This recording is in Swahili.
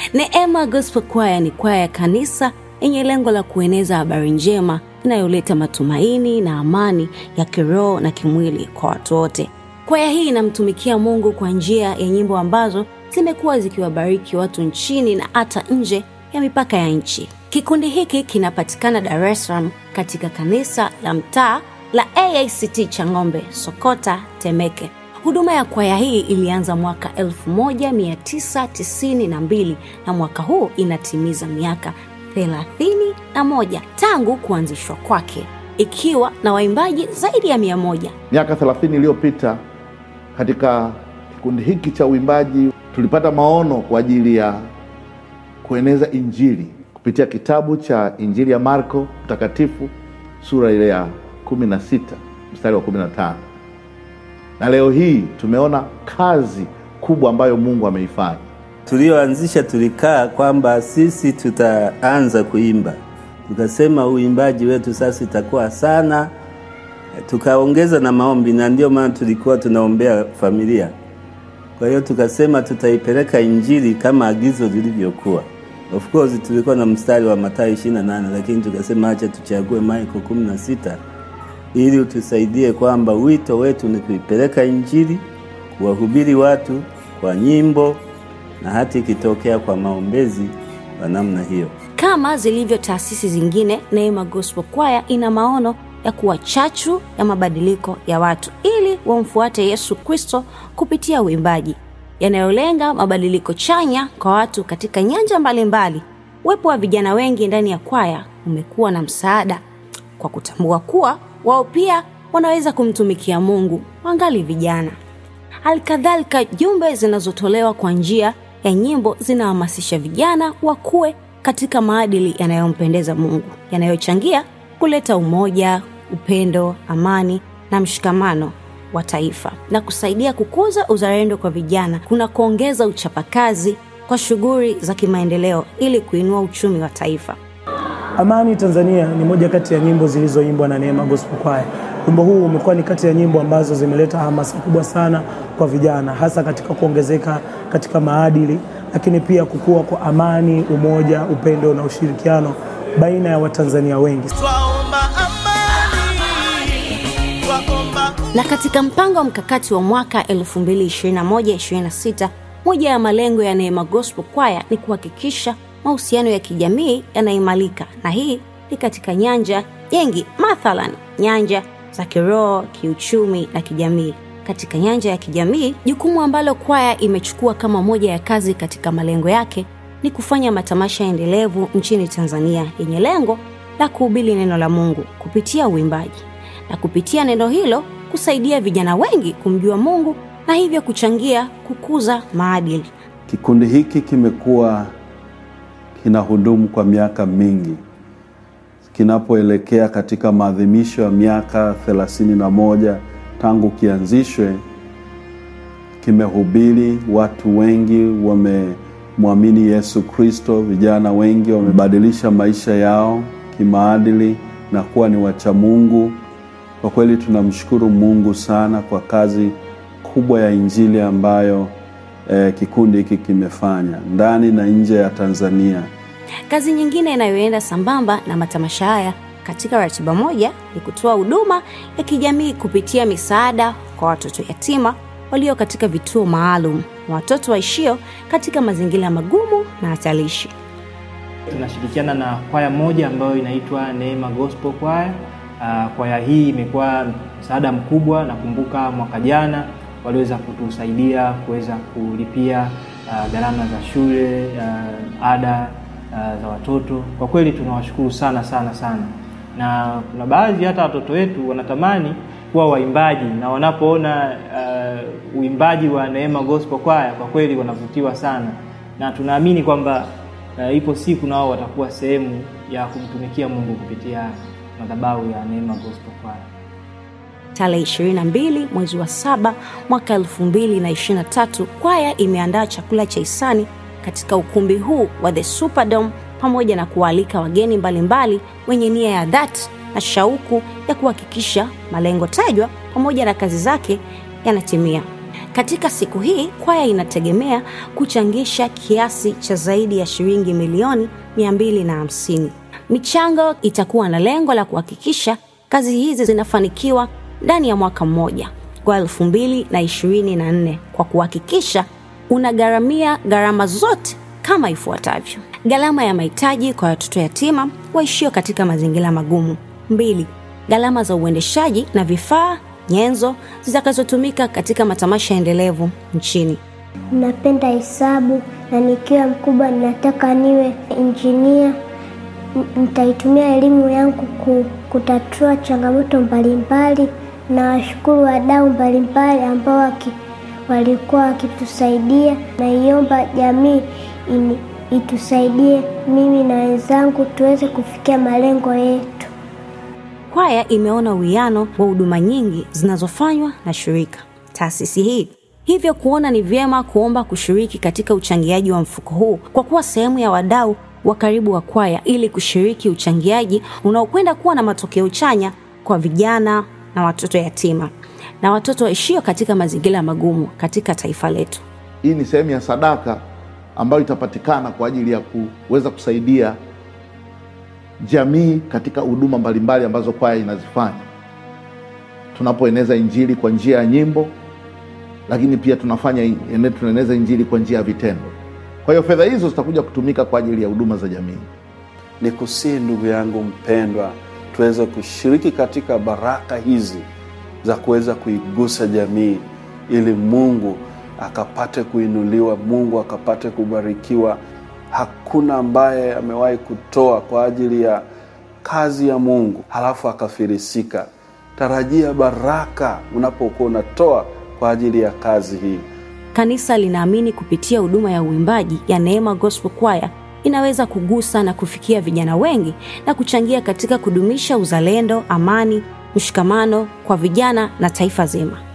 Neema Gospel Choir ni kwaya ya kanisa yenye lengo la kueneza habari njema inayoleta matumaini na amani ya kiroho na kimwili kwa watu wote. Kwaya hii inamtumikia Mungu kwa njia ya nyimbo ambazo zimekuwa zikiwabariki watu nchini na hata nje ya mipaka ya nchi. Kikundi hiki kinapatikana Dar es Salaam katika kanisa la mtaa la AICT Chang'ombe, Sokota, Temeke. Huduma ya kwaya hii ilianza mwaka 1992 na mwaka huu inatimiza miaka 31 tangu kuanzishwa kwake, ikiwa na waimbaji zaidi ya mia moja. Miaka 30 iliyopita katika kikundi hiki cha uimbaji tulipata maono kwa ajili ya kueneza Injili kupitia kitabu cha Injili ya Marko Mtakatifu sura ile ya 16 mstari wa 15, na leo hii tumeona kazi kubwa ambayo Mungu ameifanya. Tulioanzisha tulikaa kwamba sisi tutaanza kuimba, tukasema uimbaji wetu sasa itakuwa sana, tukaongeza na maombi, na ndio maana tulikuwa tunaombea familia. Kwa hiyo tukasema tutaipeleka injili kama agizo lilivyokuwa. Of course tulikuwa na mstari wa Mathayo 28 lakini tukasema acha tuchague Marko 16 ili utusaidie kwamba wito wetu ni kuipeleka injili, kuwahubiri watu kwa nyimbo na hata ikitokea kwa maombezi wa namna hiyo. Kama zilivyo taasisi zingine, Neema Gospel Choir ina maono ya kuwa chachu ya mabadiliko ya watu ili wamfuate Yesu Kristo kupitia uimbaji yanayolenga mabadiliko chanya kwa watu katika nyanja mbalimbali. Uwepo wa vijana wengi ndani ya kwaya umekuwa na msaada kwa kutambua kuwa wao pia wanaweza kumtumikia Mungu wangali vijana. Halikadhalika, jumbe zinazotolewa kwa njia ya nyimbo zinahamasisha vijana wakuwe katika maadili yanayompendeza Mungu, yanayochangia kuleta umoja, upendo, amani na mshikamano wa taifa na kusaidia kukuza uzalendo kwa vijana kuna kuongeza uchapakazi kwa shughuli za kimaendeleo ili kuinua uchumi wa taifa. Amani Tanzania ni moja kati ya nyimbo zilizoimbwa na Neema Gospel Choir. Wimbo huu umekuwa ni kati ya nyimbo ambazo zimeleta hamasa kubwa sana kwa vijana, hasa katika kuongezeka katika maadili, lakini pia kukua kwa amani, umoja, upendo na ushirikiano baina ya Watanzania wengi. Twaomba amani, twaomba Na katika mpango wa mkakati wa mwaka 2021-2026 moja ya malengo ya Neema Gospel Choir ni kuhakikisha mahusiano ya kijamii yanaimarika, na hii ni katika nyanja nyingi, mathalan nyanja za kiroho, kiuchumi na kijamii. Katika nyanja ya kijamii, jukumu ambalo kwaya imechukua kama moja ya kazi katika malengo yake ni kufanya matamasha endelevu nchini Tanzania yenye lengo la kuhubiri neno la Mungu kupitia uimbaji na kupitia neno hilo kusaidia vijana wengi kumjua Mungu na hivyo kuchangia kukuza maadili. Kikundi hiki kimekuwa kinahudumu kwa miaka mingi. Kinapoelekea katika maadhimisho ya miaka thelathini na moja tangu kianzishwe, kimehubiri, watu wengi wamemwamini Yesu Kristo, vijana wengi wamebadilisha maisha yao kimaadili na kuwa ni wacha Mungu. Kwa kweli tunamshukuru Mungu sana kwa kazi kubwa ya injili ambayo eh, kikundi hiki kimefanya ndani na nje ya Tanzania. Kazi nyingine inayoenda sambamba na matamasha haya katika ratiba moja ni kutoa huduma ya kijamii kupitia misaada kwa watoto yatima walio katika vituo maalum na watoto waishio katika mazingira magumu na hatarishi. tunashirikiana na kwaya moja ambayo inaitwa Neema Gospel Choir. Uh, kwaya hii imekuwa msaada mkubwa. Nakumbuka mwaka jana waliweza kutusaidia kuweza kulipia uh, gharama za shule uh, ada uh, za watoto. Kwa kweli tunawashukuru sana sana sana, na kuna baadhi hata watoto wetu wanatamani kuwa waimbaji na wanapoona uh, uimbaji wa Neema Gospel Choir kwa kweli wanavutiwa sana, na tunaamini kwamba uh, ipo siku nao watakuwa sehemu ya kumtumikia Mungu kupitia madhabahu ya Neema Gospel Choir. Tarehe 22 mwezi wa saba mwaka 2023 kwaya imeandaa chakula cha hisani katika ukumbi huu wa The Superdome pamoja na kuwaalika wageni mbalimbali wenye nia ya dhati na shauku ya kuhakikisha malengo tajwa pamoja na kazi zake yanatimia. Katika siku hii kwaya inategemea kuchangisha kiasi cha zaidi ya shilingi milioni 250. Michango itakuwa na lengo la kuhakikisha kazi hizi zinafanikiwa ndani ya mwaka mmoja kwa 2024 kwa kuhakikisha unagharamia gharama zote kama ifuatavyo: gharama ya mahitaji kwa watoto yatima waishio katika mazingira magumu. Mbili, gharama za uendeshaji na vifaa nyenzo zitakazotumika katika matamasha endelevu nchini. Napenda hesabu na nikiwa mkubwa ninataka niwe injinia. N- Nitaitumia elimu yangu ku- kutatua changamoto mbalimbali na washukuru wadau mbalimbali ambao waki, walikuwa wakitusaidia. Naiomba jamii ini, itusaidie mimi na wenzangu tuweze kufikia malengo yetu. Kwaya imeona uwiano wa huduma nyingi zinazofanywa na shirika taasisi hii, hivyo kuona ni vyema kuomba kushiriki katika uchangiaji wa mfuko huu kwa kuwa sehemu ya wadau wa karibu wa kwaya, ili kushiriki uchangiaji unaokwenda kuwa na matokeo chanya kwa vijana na watoto yatima na watoto waishio katika mazingira magumu katika taifa letu. Hii ni sehemu ya sadaka ambayo itapatikana kwa ajili ya kuweza kusaidia jamii katika huduma mbalimbali ambazo kwaya inazifanya. Tunapoeneza injili kwa njia ya nyimbo, lakini pia tunafanya ene- tunaeneza injili kwa njia ya vitendo. Kwa hiyo fedha hizo zitakuja kutumika kwa ajili ya huduma za jamii. ni kusihi ndugu yangu mpendwa, tuweze kushiriki katika baraka hizi za kuweza kuigusa jamii, ili Mungu akapate kuinuliwa, Mungu akapate kubarikiwa. Hakuna ambaye amewahi kutoa kwa ajili ya kazi ya Mungu halafu akafirisika. Tarajia baraka unapokuwa unatoa kwa ajili ya kazi hii. Kanisa linaamini kupitia huduma ya uimbaji ya Neema Gospel Choir inaweza kugusa na kufikia vijana wengi na kuchangia katika kudumisha uzalendo, amani, mshikamano kwa vijana na taifa zima.